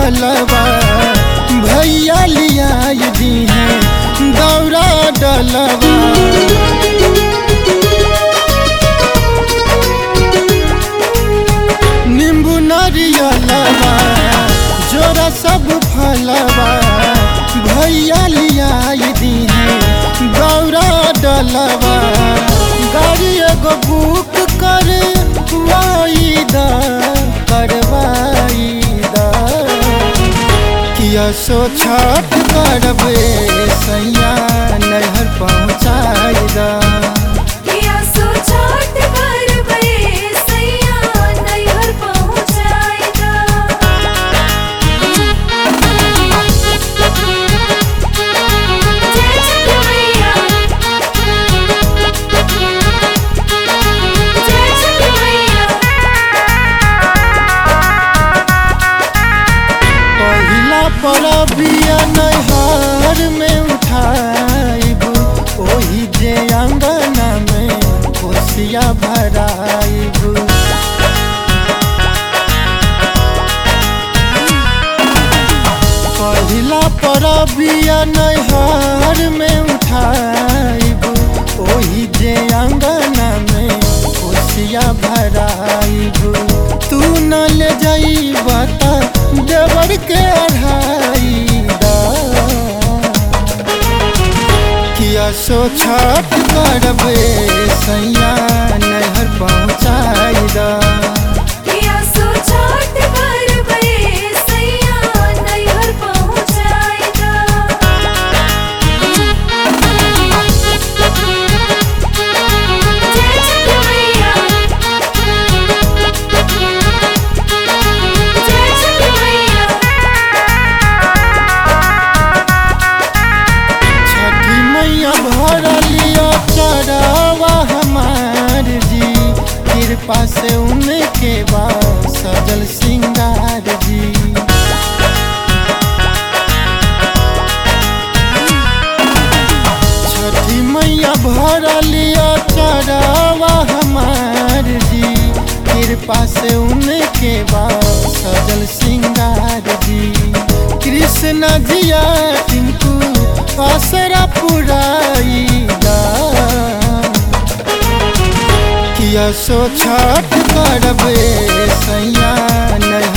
फलवा भैया लिया दी है दौरा डलवा नींबू नारियलवा जोरा सब फलवा भैया लिया दी है दौरा डलवा गाड़ी एगो बुक कर वाईदा करवाई दा किया सो छठ करबे सैया नहर पहुँचाई दा किया सो छठ करबे सैया नैहर पहुँचाइदा जय छठ मैया जय छठ मैया पहिला परबिया नैहर में उठाइब ओही जे अंगना में कोसिया भराइब पहिला परबिया नैहर में उठाइब ओही जे अंगना में कोसिया भराइब तू न ले जाइब त देवर के अढ़ाई दा किया सो छठ करबे सैया नहर पहुँचाई दा किया सो छठ करबे सैया नैहर पहुँचाइदा जय छठ मैया जय छठ मैया छठी मैया भरलिया चढ़ावा हमार जी कृपा से उनके बा सजल सिंगार जी छठी मैया भरलिया चढ़ावा हमार जी कृपा से उनके बा सजल सिंगार जी कृष्ण जिया टिंकू आसरा पुराई दा किया सो छठ करबे सैया नय